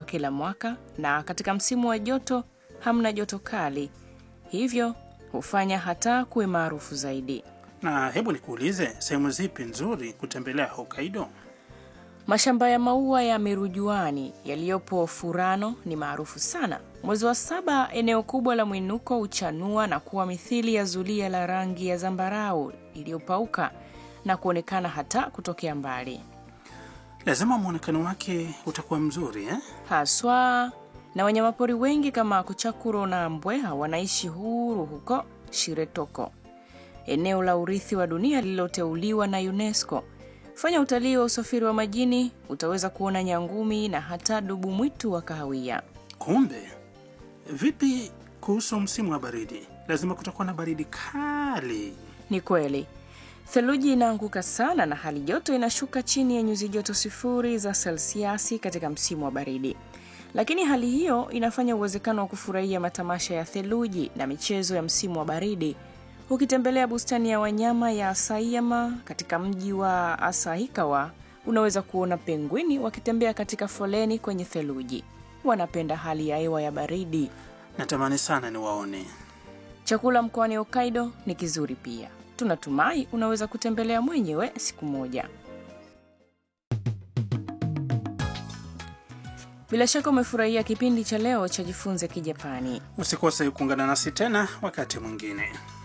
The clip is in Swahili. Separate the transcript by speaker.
Speaker 1: kila mwaka, na katika msimu wa joto hamna joto kali, hivyo hufanya hata kuwe maarufu zaidi.
Speaker 2: Na hebu nikuulize, sehemu zipi nzuri kutembelea Hokkaido?
Speaker 1: Mashamba ya maua ya mirujuani yaliyopo Furano ni maarufu sana. Mwezi wa saba, eneo kubwa la mwinuko huchanua na kuwa mithili ya zulia la rangi ya zambarau iliyopauka na kuonekana hata kutokea mbali,
Speaker 2: Lazima mwonekano wake utakuwa mzuri eh?
Speaker 1: haswa na wanyamapori wengi kama kuchakuro na mbweha wanaishi huru huko Shiretoko, eneo la urithi wa dunia lililoteuliwa na UNESCO. Fanya utalii wa usafiri wa majini, utaweza kuona nyangumi na hata dubu mwitu wa kahawia.
Speaker 2: Kumbe vipi kuhusu msimu wa baridi? Lazima kutakuwa na baridi kali.
Speaker 1: Ni kweli theluji inaanguka sana na hali joto inashuka chini ya nyuzi joto sifuri za selsiasi katika msimu wa baridi, lakini hali hiyo inafanya uwezekano wa kufurahia matamasha ya theluji na michezo ya msimu wa baridi. Ukitembelea bustani ya wanyama ya Asayama katika mji wa Asahikawa, unaweza kuona pengwini wakitembea katika foleni kwenye theluji. Wanapenda hali ya hewa ya baridi.
Speaker 2: Natamani sana niwaone.
Speaker 1: Chakula mkoani Hokkaido ni kizuri pia. Tunatumai unaweza kutembelea mwenyewe siku moja. Bila shaka umefurahia kipindi cha leo cha Jifunze Kijapani.
Speaker 2: Usikose kuungana nasi tena wakati mwingine.